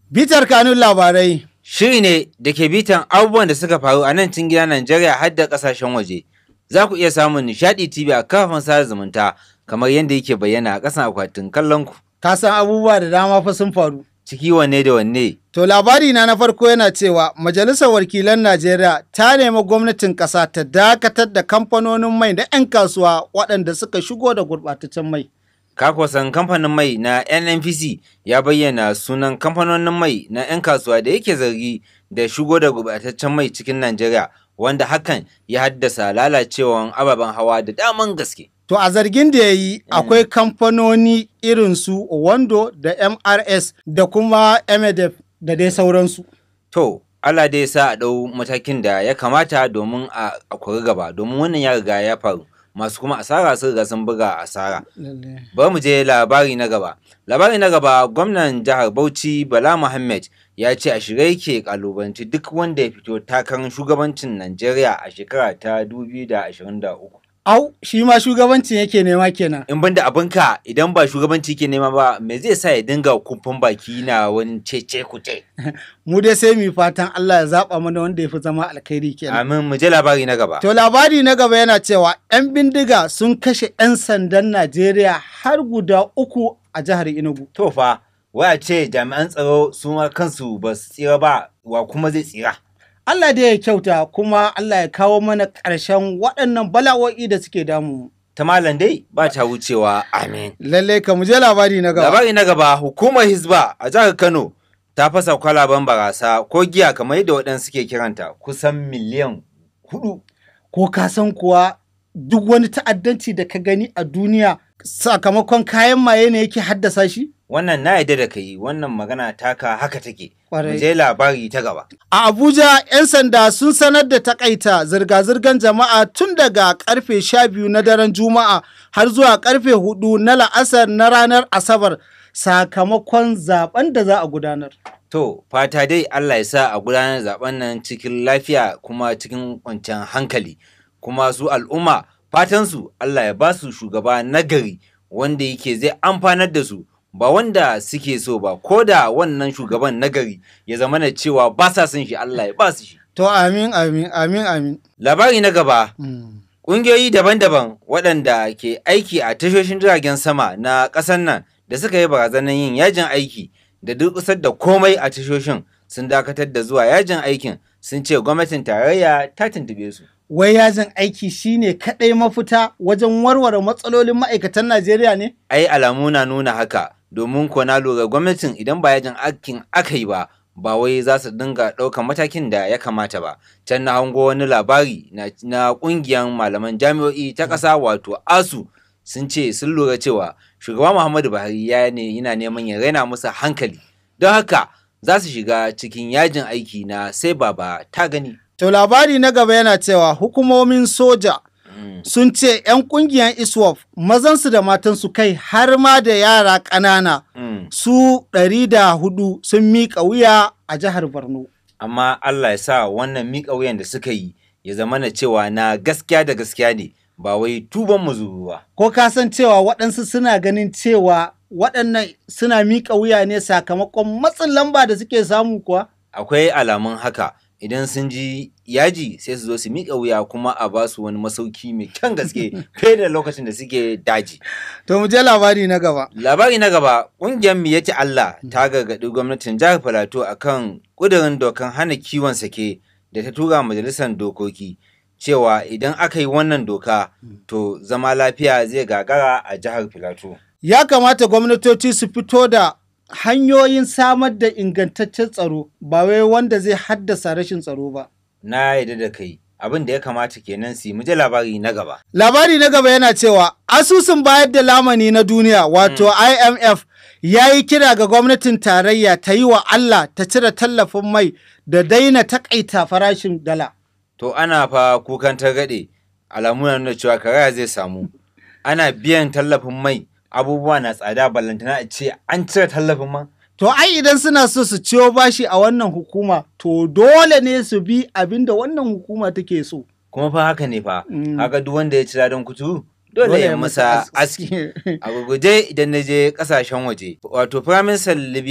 Bitar kanun labarai. Shiri ne da ke bitan abubuwan da suka faru a nan cikin gida Najeriya har da kasashen waje. Za ku iya samun Nishadi TV a kafafen sada zumunta kamar yadda yake bayyana a ƙasan akwatin kallon ku. Ka san abubuwa da dama fa sun faru. Ciki wanne da wanne. To labari na na farko yana cewa Majalisar Wakilan Najeriya ta nemi gwamnatin ƙasa ta dakatar da kamfanonin mai da 'yan kasuwa waɗanda suka shigo da gurɓataccen mai. Kakwasan kamfanin mai na NNPC ya bayyana sunan kamfanonin mai na 'yan kasuwa da yake zargi da shigo da gurɓataccen mai cikin Najeriya wanda hakan ya haddasa lalacewan ababen hawa da daman gaske. To a zargin da ya yi akwai kamfanoni irin su Wando da MRS da kuma MDF da dai sauransu. To, Allah dai sa a ɗau matakin da ya kamata domin a kuri gaba, domin wannan ya riga ya faru. Masu kuma asara sun riga sun buga asara. Bari mu je labari na gaba. Labari na gaba gwamnan jihar Bauchi Bala Muhammad ya ce a shirye yake kalubanci duk wanda ya fito takarar shugabancin Najeriya a shekara ta 2023. Au, shi ma shugabancin yake nema kenan. In banda abinka idan ba shugabanci ke nema ba, me zai sa ya dinga kumfan baki na wani cece kuce. Mu dai sai mu fatan Allah ya zaba mana wanda ya fi zama alkhairi kenan. Amin mu je labari na gaba. To labari na gaba yana cewa 'yan bindiga sun kashe 'yan sandan Najeriya har guda uku a jihar Enugu. To fa, waya ce jami'an tsaro su ma kansu ba su tsira ba wa kuma zai tsira. Allah dai ya kyauta kuma Allah ya kawo mana ƙarshen waɗannan bala'o'i da suke damu. Ta malam dai ba ta wucewa amin. Lalle ka mu je labari na gaba. Labari na gaba hukumar Hizba a jihar Kano ta fasa kwalaban barasa ko giya kamar yadda waɗansu suke kiranta kusan miliyan hudu. Ko ka san kuwa duk wani ta'addanci da ka gani a duniya sakamakon kayan maye ne yake haddasa shi? Wannan na yadda da kai wannan magana taka haka take. Kwarai. Mu je labari ta gaba. A Abuja, 'yan sanda sun sanar da takaita zirga-zirgar jama'a tun daga karfe 12 na daren Juma'a har zuwa karfe 4 na la'asar na ranar Asabar sakamakon zaben da za a gudanar. To, fata dai Allah ya sa a gudanar zaben nan cikin lafiya kuma cikin kwanciyar hankali. Kuma su al'umma fatansu Allah ya ba su shugaba nagari wanda yake zai amfanar da su ba wanda suke so ba ko da wannan shugaban nagari ya zama na cewa ba sa son shi Allah ya ba su shi. To amin amin amin amin. Labari na gaba Mm. Ƙungiyoyi daban-daban waɗanda ke aiki a tashoshin jiragen sama na ƙasar nan da suka yi barazanar yin yajin aiki da durƙusar da komai a tashoshin sun dakatar da zuwa yajin aikin sun ce gwamnatin tarayya ta tuntuɓe su. Wai yajin aiki shine kaɗai mafita wajen warware matsalolin ma'aikatan Najeriya ne? Ai alamu na nuna haka domin ko na lura gwamnatin idan ba yajin aikin aka yi ba ba wai za su dinga ɗaukan matakin da ya kamata ba. Can na hango wani labari na, na ƙungiyar malaman jami'o'i ta ƙasa wato ASU sun ce sun lura cewa shugaba Muhammadu Buhari ya ne yana neman ya raina musu hankali. Don haka za su shiga cikin yajin aiki na sai baba ta gani. To labari na gaba yana cewa hukumomin soja sun ce 'yan kungiyar ISWAF mazansu da matansu kai har ma da yara ƙanana Mm. su ɗari da hudu sun miƙa wuya a jihar Borno. Amma Allah ya sa wannan miƙa wuyan da suka yi ya zama na cewa na gaskiya da gaskiya ne ba wai tuban muzuru ba. Ko ka san cewa waɗansu suna ganin cewa waɗannan suna miƙa wuya ne sakamakon matsin lamba da suke samu kuwa? Akwai alamun haka idan sun ji yaji sai su zo su miƙa wuya kuma a ba su wani masauki mai kyan gaske fiye da lokacin da suke daji. To mu je labari na gaba. Labari na gaba, ƙungiyar Miyati Allah ta gargaɗi gwamnatin jihar Filato a kan ƙudurin dokan hana kiwon sake da ta tura majalisar dokoki cewa idan aka yi wannan doka to zama lafiya zai gagara a jihar Filato. Ya kamata gwamnatoci su fito da hanyoyin samar da ingantaccen tsaro ba wai wanda zai haddasa rashin tsaro ba. Na yarda da kai abin da ya kamata kenan su yi mu je labari na gaba. Labari na gaba yana cewa asusun bayar da lamani na duniya wato IMF ya yi kira ga gwamnatin tarayya ta yi wa Allah ta cire tallafin mai da daina takaita farashin dala. To ana fa kukan targaɗe alamu na nuna cewa karaya zai samu. Ana biyan tallafin mai abubuwa na tsada ballantana a ce an cire tallafin man. To ai idan suna so su ciyo bashi a wannan hukuma to dole ne su bi abin da wannan hukuma take so. kuma fa haka ne fa Mm. haka duk wanda ya ci ladan kuturu dole ya masa aski a gurguje idan na je kasashen waje wato firaministan libya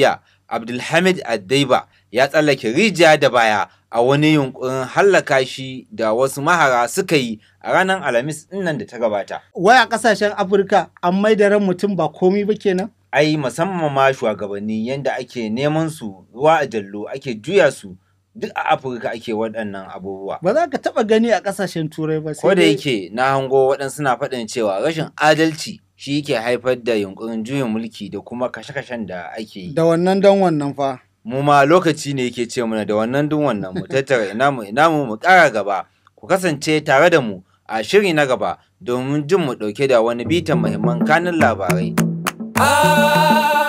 Abdulhamid Addaiba ya tsallake rijiya da baya a wani yunkurin hallaka shi da wasu mahara suka yi a ranar Alhamis nan da ta gabata. Wai a ƙasashen Afirka an mai da ran mutum ba komi ba kenan? Ai musamman ma shugabanni yanda ake neman su ruwa a jallo ake juya su duk a Afirka ake waɗannan abubuwa. Ba za ka taɓa gani a ƙasashen Turai ba. Ko da yake na hango waɗansu na faɗin cewa rashin adalci shi yake haifar da yunkurin juyin mulki da kuma kashe-kashen da ake yi. Da wannan dan wannan fa. Mu ma lokaci ne yake ce mana da wannan dun wannan mu tattara ina mu ina mu mu ƙara gaba. Ku kasance tare da mu a shiri na gaba domin jin mu ɗauke da wani bitan muhimman kanin labarai.